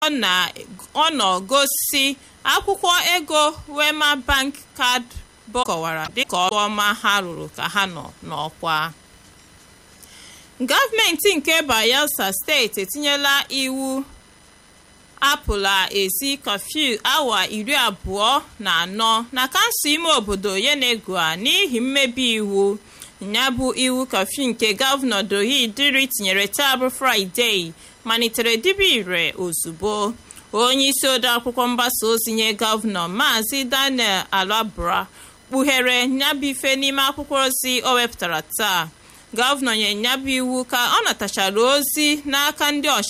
ọ nọ gosi akwụkwọ ego wema bank card bọd kọwara dịka ọrụ ọma ha rụrụ ka ha nọ n'ọkwa gọọmenti nke bayelsa steeti etinyela iwu apụla ezi kọfịu awa iri abụọ na anọ na kansụl ime obodo yenegua n'ihi mmebi iwu ya bụ iwu kọfịu nke gọvanọ dohi diri tinyere taa bụ fraịde malitere dibe ire ozugbo onye isi odeakwụkwọ mgbasa ozi nye gọvanọ maazị daniel alabra kpughere nyabụ ife n'ime akwụkwọ ozi o wepụtara taa gọvanọ nyere nyabụ iwu ka ọ natachara ozi n'aka ndị